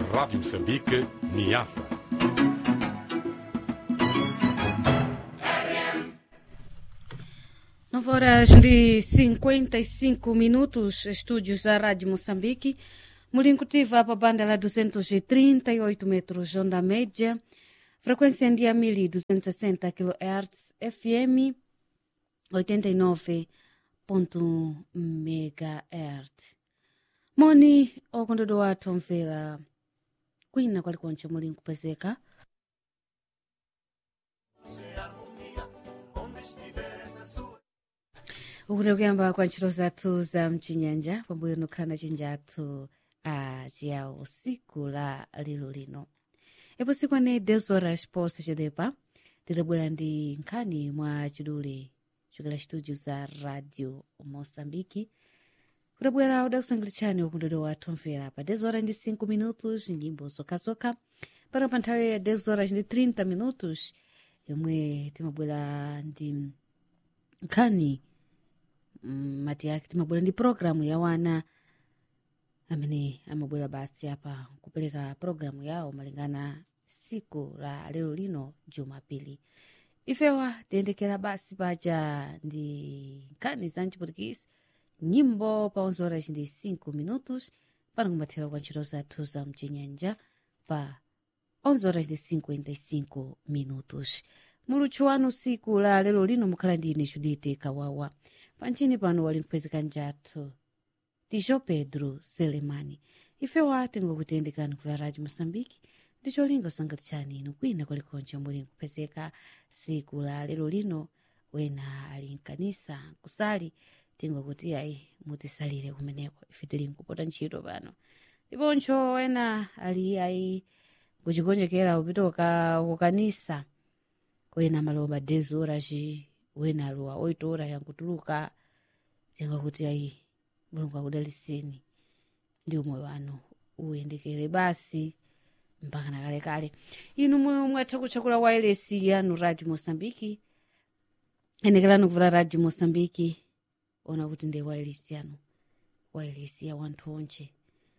Rádio Moçambique, Niassa. Nove horas de 55 minutos, estúdios da Rádio Moçambique. Mulincutiva para a banda lá 238 metros, onda média. Frequência dia 1260 kHz, FM 89.1 MHz. Moni okondodo wathu omvera kwina kwalikonche muli nkupezeka ukuti kuyamba kwa ntchito zathu za mchinyanja pambuyo nokhala chinjathu a ciyawo siku la lero lino ipo siku ane 10 horas posse cedepa tilabwera ndi nkhani mwa chidule chokera studio za radio moçambike kudabwera udakusangilitshani ukundodo wathu omvera pa 10 horas ndi 5 minutos nyimbo zokhazokha para pa nthawi ya 10 horas ndi 30 minutos yomwe timabwera ndi nkhani mm, mati yake timabwera ndi programu ya wana amene amabwera basi apa kupereka programu yawo malingana siku la lero lino jumapili ifewa tiyendekera basi paja ndi nkhani za mchiputikisi nyimbo pa 11 horas ndi 5 minutos para kumathera kwa ntchito zathu za mchinyanja pa 11 horas ndi 55 minutos muluthu wanu siku la lero lino mukhala ndi ine judite kawawa panchini pano wali mphwezeka njathu tijo pedro selemani ifewa tingokutiyendekani ku radio moçambique ndi cholinga usangalitsani inu kwina kwalikonche muli nkuphezeka siku la lero lino wena ali mkanisa kusali tingokuti ayi mutisalire kumeneko ife tili nkupota ntchito pano ndiponcho wena ali ayi kuchigonjekera kupita kukanisa wena malomba 10 horas wena alowa 8 horas yankutuluka tingakuti ayi mulungu akudaliseni ndi umoyo wanu uyendekere basi mpaka nakalekale inu mwe mwatha kutchakula wailesi yanu radio moçambike enekerani kuvula radio moçambike ona kuti ndi wailesi yanu wailesi ya wanthu onche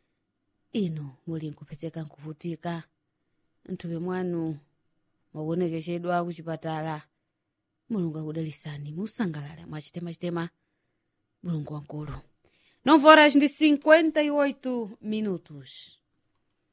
inu muli nkupezeka nkuvutika nthupi mwanu makuonekeshedwa kuchipatala mulungu akudalisani musangalale mwachitema-chitema mulungu wankulu 9 horas de 58 minutos